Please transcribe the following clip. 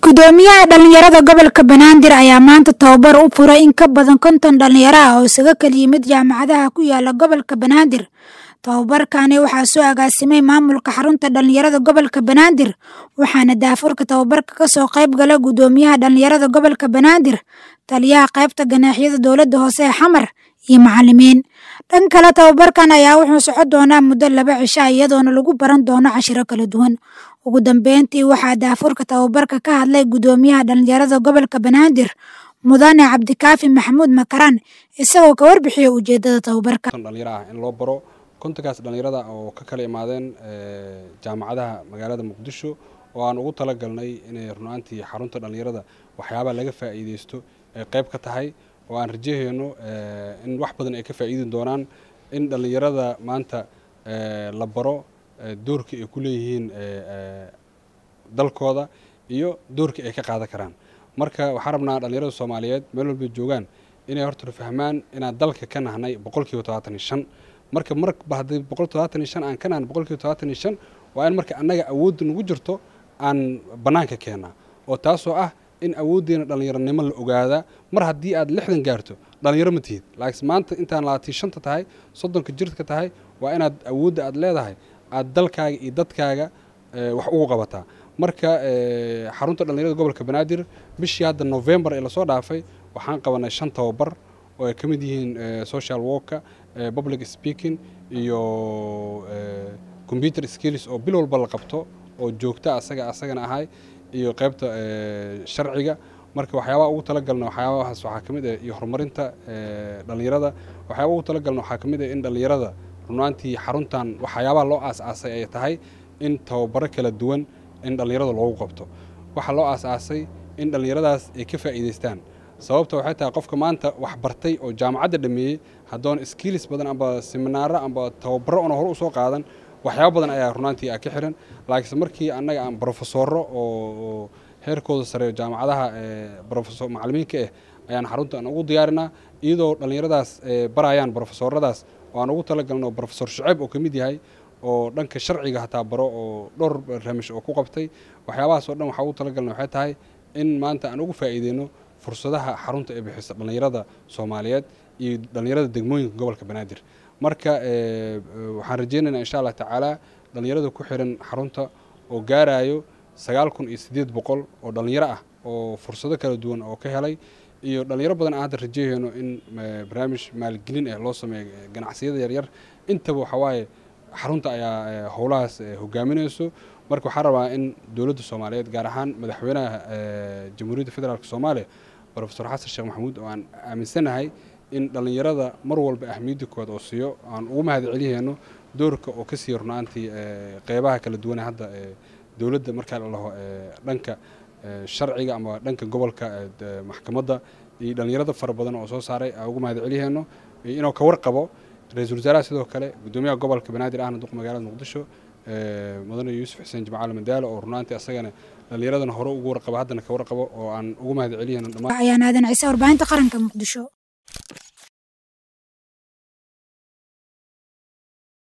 gudoomiyaha dhalinyarada gobolka banaadir ayaa maanta tababar u furay in ka badan konton dhalinyaro ah oo isaga kala yimid jaamacadaha ku yaala gobolka banaadir tababarkani waxaa soo agaasimay maamulka xarunta dhalinyarada gobolka banaadir waxaana daafurka tababarka kasoo qayb gala gudoomiyaha dhalinyarada gobolka banaadir taliyaha qaybta ganaaxyada dowladda hoose ee xamar iyo macalimiin dhan kale tababarkan ayaa wuxuu socon doonaa muddo laba cisha iyadoona lagu baran doono cashiro kala duwan ugu dambeyntii waxaa daafurka tababarka ka hadlay gudoomiyaha dhalinyarada gobolka banaadir mudane cabdikaafi maxamuud makaraan isagoo ka warbixiyay ujeedada tababarka dhalinyaro ah in loo baro kontonkaas dhalinyarada oo ka kala imaadeen jaamacadaha magaalada muqdisho oo aan ugu talagalnay inay runaantii xarunta dhalinyarada waxyaabaa laga faa'iideysto ay qayb ka tahay oo aan rajaheyno in wax badan ay ka faa'iidi doonaan in dhalinyarada maanta la baro doorka ay ku leeyihiin dalkooda iyo doorka ay ka qaadan karaan marka waxaan rabnaa dhalinyarada soomaaliyeed meel walbay joogaan inay horta fahmaan inaan dalka ka nahnay boqolkiiba todobaatan iyo shan marka marba haddii boqol todobaatan iyo shan aan ka nahno boqolkiiba todobaatan iyo shan waa in marka annaga awoodda nagu jirto aan bannaanka keennaa oo taasoo ah in awooddeena dhallinyaronimo la ogaadaa mar haddii aad lixdan gaarto dhallinyaro ma tihid laakiin maanta intaan labaatan shanta tahay soddonka jirka tahay waa inaad awoodda aad leedahay aad dalkaaga iyo dadkaaga wax ugu qabataa marka xarunta dhallinyarada gobolka banaadir bishii hadda novembar ee lasoo dhaafay waxaan qabanay shan tababar oo ay ka mid yihiin social worka public speaking iyo computer skills oo bil walba la qabto oo joogta asaga asagana ahay iyo qaybta sharciga marka waxyaabaha ugu talagalna waxyaabahaas waxaa ka mid ah iyo horumarinta dhallinyarada waxyaabaha ugu talagalna waxaa ka mid ah in dhallinyarada runaantii xaruntan waxyaabaha loo aas-aasay ay tahay in tababaro kala duwan in dhallinyarada loogu qabto waxaa loo aas-aasay in dhallinyaradaas ay ka faa'iidaystaan sababta waxay tahay qofka maanta wax bartay oo jaamacadda dhameeyey haddoon skills badan amba seminaaro amba tababaro oona hore usoo qaadan waxyaaba badan ayaa runaantii ka xiran laakiinse markii annaga aan brofesoro oo heerkooda sareeyo jaamacadaha brofesor macalimiinka ah ayaan xarunta aan ugu diyaarinaa iyadoo dhallinyaradaas barayaan brofesoradaas oo aan ugu talagalno brofesor shuceyb oo ka mid yahay oo dhanka sharciga hataa baro oo dhowr barnaamij oo ku qabtay waxyaabahaas oo dhan waxaa ugu talagalna waxay tahay in maanta aan ugu faa'iideyno fursadaha xarunta ee bixisa dhallinyarada soomaaliyeed iyo dhallinyarada degmooyinka gobolka banaadir marka waxaan rajeynaynaa insha allah tacaala dhallinyarada ku xiran xarunta oo gaarayo sagaal kun iyo siddeed boqol oo dhallinyaro ah oo fursado kala duwan oo ka helay iyo dhallinyaro badan aan hadda rajeyhayno in barnaamij maalgelin ah loo sameeyo ganacsiyada yaryar intaba waxawaaye xarunta ayaa howlahaas hogaaminayso marka waxaan rabaa in dowladda soomaaliyeed gaar ahaan madaxweynaha jamhuuriyadda federaalk soomaaliya rofesor xasan sheekh maxamuud oo aan aaminsanahay in dhallinyarada mar walba ahmiyadda kood oo siiyo aan ugu mahad celiyeyno doorka oo ka siiya runaantii qeybaha kala duwane hadda dowladda markaa la laho dhanka sharciga ama dhanka gobolka maxkamadda iyo dhallinyarada fara badan oo soo saaray aan ugu mahad celiyeyno inuu ka warqabo ra-iisul wasaaraha sidoo kale gudoomiyaha gobolka banaadir ahna duq magaalada muqdisho mudane yuusuf xuseen jimcaale madaalo oo runaantii asagana dhallinyaradana hore ugu warqabo haddana ka warqabo oo aan ugu mahad celiyeyno ayaan aadan ciise warbaahinta qaranka muqdisho